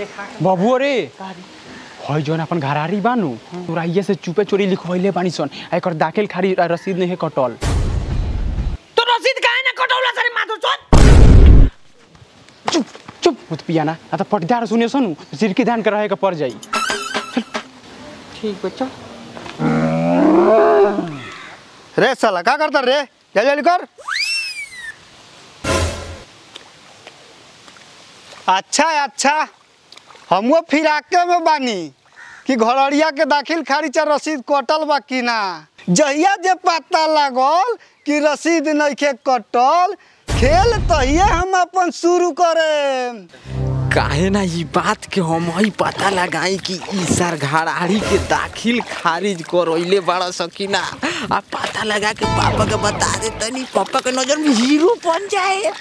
देखा बबुओ रे हई जौन अपन घरारी बानू तोरा ये से चुपे चोरी लिखवैले बानी सन आ एकर दाखिल खारी आ रसीद नहीं है कटल तो रसीद काहे ना कटौला सरे माथु चोट चुप चुप मत पियाना आ तो पटदार सुने सुनू सिर के ध्यान कर रहे के पड़ जाई ठीक बच्चा रे साला का करता रे जल्दी जल्दी कर अच्छा है अच्छा हमो फिराके में बानी कि घरड़िया के दाखिल खारिज आ रसीद कटल बा कि ना जहिया जे पता लागल कि रसीद नइखे कटल खेल तहिए हम अपन शुरू करे काहे ना ई बात के हम ही पता लगाई कि ई सर घराड़ी के दाखिल खारिज करैले बड़ा सकीना आ पता लगा के पापा के बता दे तनी पापा के नजर में हीरो बन जाए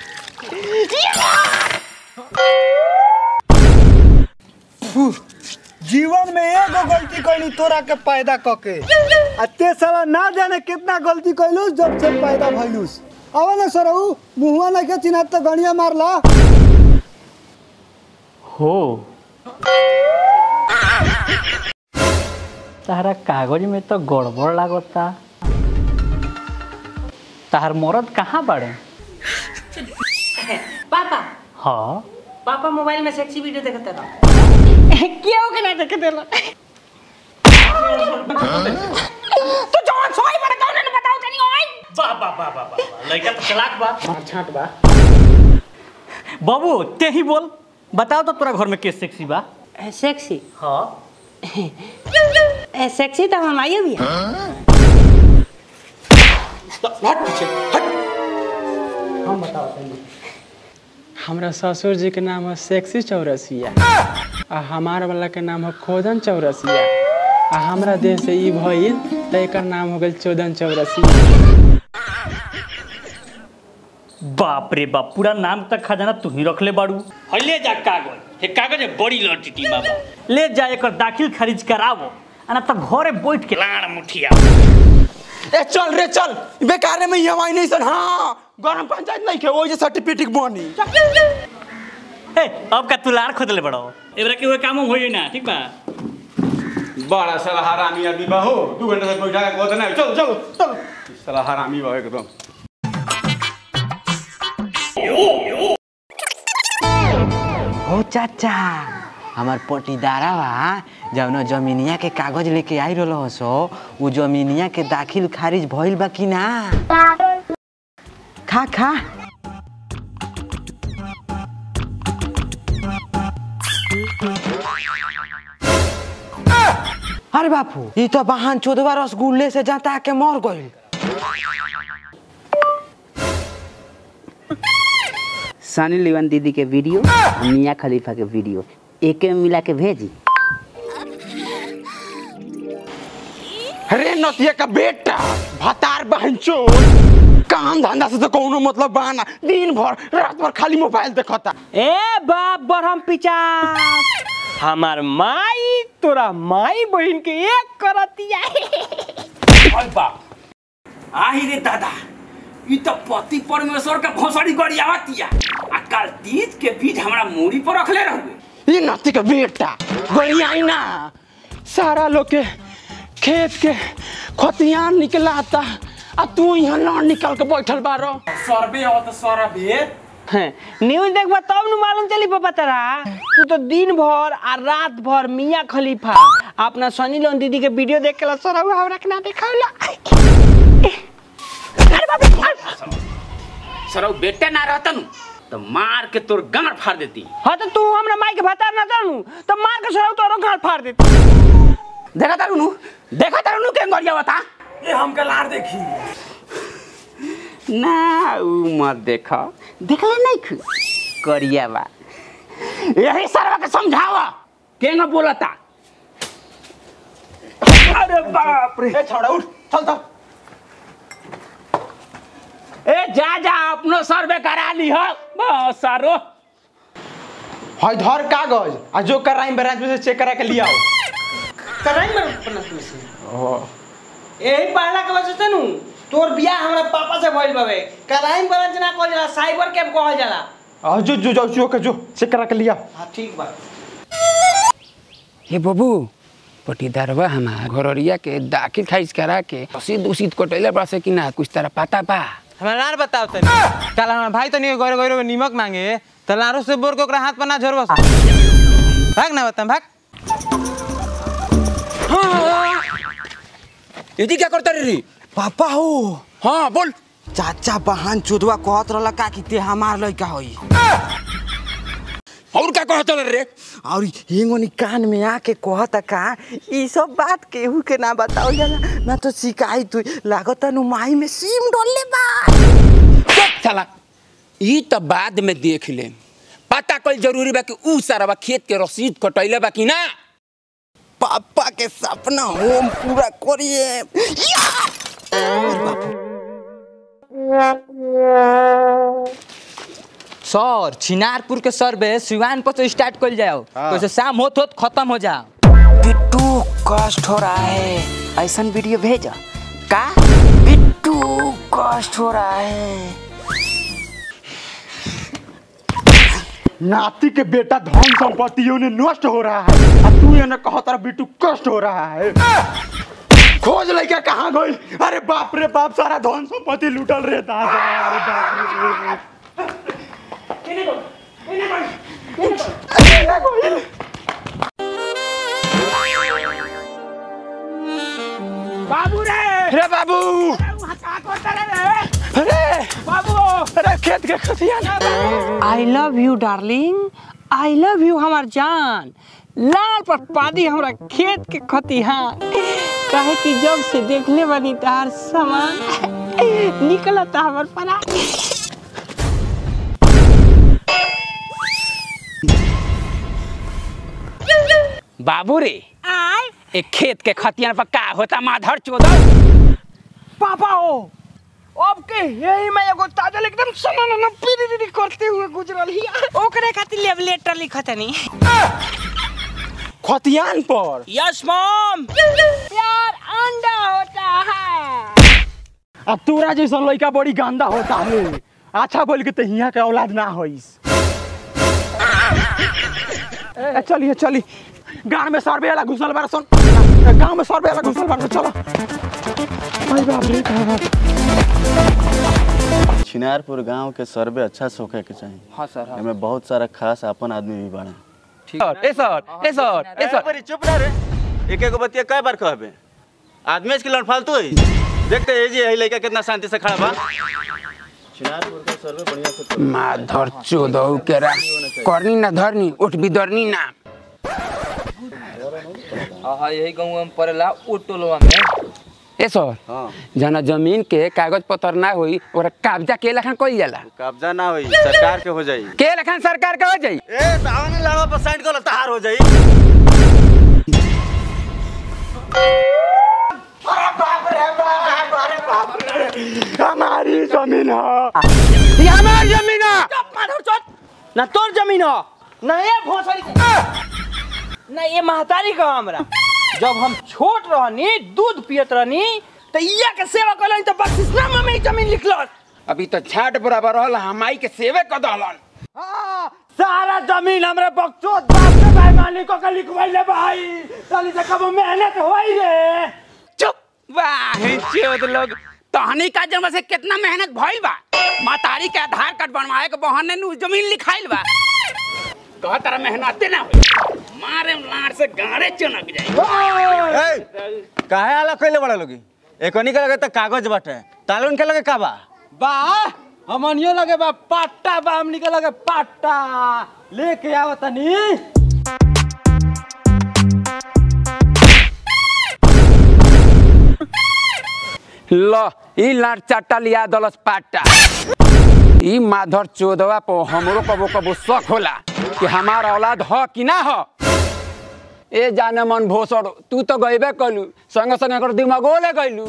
जीवन में एगो गलती कैली तोरा के पैदा कके आ ते साला ना जाने कितना गलती कैलूस जब से पैदा भइलूस अब ना सरऊ मुहुआ ना के चिन्ह तो गणिया मारला हो तारा कागज में तो गड़बड़ लागता तार मरद कहाँ बाड़े पापा हाँ पापा मोबाइल में सेक्सी वीडियो देखते रहो क्यों के ना देखे देला तू जवान सोई बड़ा कौन ने बताओ तनी ओए वाह वाह वाह वाह वाह लड़का तो चलाक बा मार छाट बा बाबू ते ही बोल बताओ तो तोरा घर में के सेक्सी बा सेक्सी हाँ ए, सेक्सी तो हम आई भी है हट पीछे हट हमरा ससुर जी के नाम है सेक्सी चौरसिया आ हमार वाला के नाम है खोदन चौरसिया आ हमरा देह से ई भइल त एकर नाम हो गेल चौदन चौरसिया बाप रे बाप पूरा नाम तक खजाना तू ही रख ले बाड़ू और ले जा कागज हे कागज है बड़ी लटीटी बाबा ले जा एकर दाखिल खारिज करावो आ ना तो घरे बैठ के लाड़ मुठिया ए चल रे चल बेकार में हम आई नहीं सन हाँ गरम पंचायत नहीं के वो जे सर्टिफिकेट बनी ए अब का तू लाड़ खोद ले बड़ो एबरा के हुए काम होई ना ठीक बा बड़ा साला हरामी आदमी बा हो दू घंटा से बैठा के कहते नहीं चलो चलो चलो साला हरामी बा एकदम हो चाचा हमार पटीदारा बा जौन जमीनिया के कागज लेके आई रहल सो उ जमीनिया के दाखिल खारिज भइल बा कि ना खा खा अरे बापू ई तो बहन चोदवा रसगुल्ले से जाता के मर गइल सनी लियोन दीदी के वीडियो और मियाँ खलीफा के वीडियो एके में मिला के भेजी अरे नतिया का बेटा भतार बहन काम धंधा से तो कोनो मतलब बहाना दिन भर रात भर खाली मोबाइल देखता ए बाप बरहम पिचा हमार माई तोरा माई बहन के एक करतिया अरे बाप आही रे दादा ई तो पति परमेश्वर के भोसड़ी गरियावतिया आ काल तीज के बीज हमरा मूड़ी पर रखले रहुए ये नती का बेटा गरियाई ना सारा लोग के खेत के खतियान निकलाता आ तू यहाँ ना निकल के बैठल बारो सरबे हो तो सरबे न्यूज देखबा तब न मालूम चली पापा तेरा तू तो दिन भर आ रात भर मियाँ खलीफा अपना सनी लियोन दीदी के वीडियो देख के सर हमरा के ना देखावला सरौ बेटे ना रहता नु तो मार के तोर गांड फाड़ देती हाँ तो तू हमरा माई के भतार ना जानू तो मार के सर तोरो गाल फाड़ देती देखा तारू नु देखा तारू नु के गरियावता ये हमके लार देखी ना ऊ मत देखा देखले नहीं खु करिया बा यही सरवा के समझावा के न बोलता अरे बाप रे ए छोड़ा उठ चल चल ए जा जा अपनो सर्वे करा ली हो बस सारो हई धर कागज आ जो कर रही ब्रांच में से चेक करा के लिया कराई में अपना तुलसी यही पढ़ला के वजह से नु तोर बियाह हमरा पापा से भइल बाबे कराई ब्रांच ना कहल जाला साइबर कैफ कहल जाला आ, जो जो जो जो के जो चेक करा के लिया हां ठीक बा हे बबू पटीदारवा हमार घररिया के दाखिल खारिज करा के रसीद उसीद कटैले बड़ा से कि ना कुछ तरह पता बा हमरा नार बताओ तनी कल हमार भाई तनी गोरे गोरे में नीमक मांगे त लारो से बोर के ओकरा हाथ पर ना झरबस भाग ना बता भाग यदि क्या करता रे पापा हो हाँ बोल चाचा बहन चोदवा कहत रहला का कि ते हमार लइका होई और का कहत रे और हिंगोनी कान में आके कहता का ई सब बात केहू के ना बताओ जाला ना तो शिकायत हुई लागत नु माई में सीम डोलले बा चुप साला ई तो बाद में देख ले पता कल जरूरी बा कि ऊ सारा खेत के रसीद कटैले बा कि ना पापा के सपना होम पूरा करिए या! अरे बाप सर छिनारपुर के सर्वे सिवान पर से स्टार्ट कर जाओ वैसे शाम होत होत खत्म हो जाओ बिट्टू कष्ट हो रहा है ऐसा वीडियो भेजा का बिट्टू कष्ट हो रहा है नाती के बेटा धन संपत्तियों ने नष्ट हो रहा है अब तू ये न कहो तारा बिट्टू कष्ट हो रहा है खोज लइका कहाँ गई अरे बाप रे बाप सारा धन संपत्ति लूटल रे दादा अरे बाप रे बाबू रे रे बाबू का करता रे अरे बाबू अरे खेत के खतियान I love you darling I love you हमार जान लाल पर पादी हमरा खेत के खतिहान काहे कि जब से देखले बनी तार सामान निकलता हमर परा बाबू रे आय एक खेत के खतियान पर का होता माधर चोदो पापा हो अब के यही में एगो ताजल एकदम सनन न पीरी करते हुए गुजरल ही ओकरे खातिर लेव लेटर लिखतनी खतियान पर यस मॉम प्यार अंडा होता है अब तोरा जैसा लड़का बड़ी गंदा होता है अच्छा बोल के तो यहाँ के औलाद ना होइस ए, चलिए चली गांव में सर्वे वाला घुसल बार सुन गांव में सर्वे वाला घुसल बार चलो अरे बाप रे बाप छिनारपुर गांव के सर्वे अच्छा से होखे के चाहिए हाँ सर एमे बहुत सारा खास अपन आदमी भी बाड़े ए सर ए सर ए सर चुप ना रे एक एक बतिया कई बार कहबे आदमी के लड़ फालतू है देखते ये जी यही लड़का कितना शांति से खड़ा बा छिनारपुर का सर्वे बढ़िया से कर माधर चोदो केरा करनी ना धरनी उठ भी धरनी ना हाँ यही गाँव में पड़ेला ओ टोलवा में ए सर जना जमीन के कागज पत्र ना होई ओकरा कब्जा के लखन कइल जाला कब्जा ना होई सरकार के हो जाई के लखन सरकार का हो जाई ए तावनी लड़वा पर साइन कर तहार हो जाई हमारी जमीन है ये हमार जमीन है माधर चोट ना तोर जमीन है ना ये भोसड़ी के ना ये महतारी का हमरा जब हम छोट रहनी दूध पियत रहनी तो इया के सेवा कलन तो बख्शिशनामा में ही जमीन लिखलस अभी तो छाट बराबर रहल हमाई के सेवे क दहलन सारा जमीन हमरे बकचोद बाप के भाई मालिक को के लिखवाइले भाई चली से कब मेहनत होई रे चुप वाह चोद लोग तहनी का जन्म से कितना मेहनत भइल बा मातारी के आधार कार्ड बनवाए के बहाने नु जमीन लिखाइल बा कह तारा मेहनते ना होई मारे लाड़ से गाड़े चनक जाई काहे आला कइले बड़ा लोगी एकनी के लगे त कागज बाटे तालुन के लगे का बा बा हमनियो लगे बा पाट्टा बा हमनी के लगे पाट्टा लेके आवतनी ल ई लाड़ चाटा लिया दलस पाटा ई माधर चोदवा पर हमरो कबो कबो शक होला कि हमार औलाद ह कि ना ह ए जाने मन भोसड़ तू तो गईबे कलू संग संग एकर दिमागो ले गईलू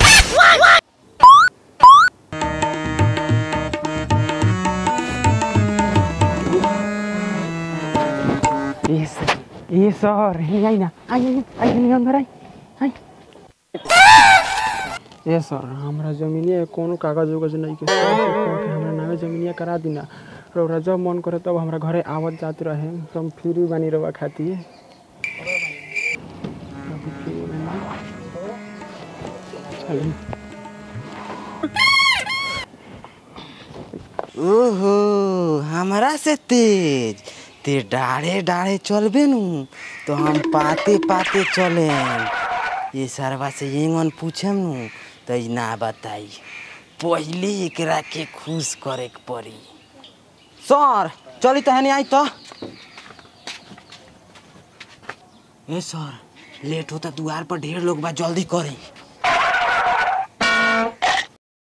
ये सर ये सर ये आई ना आई आई आई आई अंदर आई आई ये सर हमरा जमीनिया कोनो कागज उगज नहीं के सर से कह के हमरा नामे जमीनिया करा दिना रौरा जब मन करे तब हमरा घरे आवत जात रहे तुम फ्री बानी रवा खाती ओहो हमरा से तेज ते डाढ़े डाढ़े चलबे नु तो हम पाते पाते चले ये सरवा से येंगन पूछम नु तो ई ना बताई पहले एकरा के खुश करे के पड़ी सर चली तहनी आई तो ए सर लेट होता द्वार पर ढेर लोग बा जल्दी करी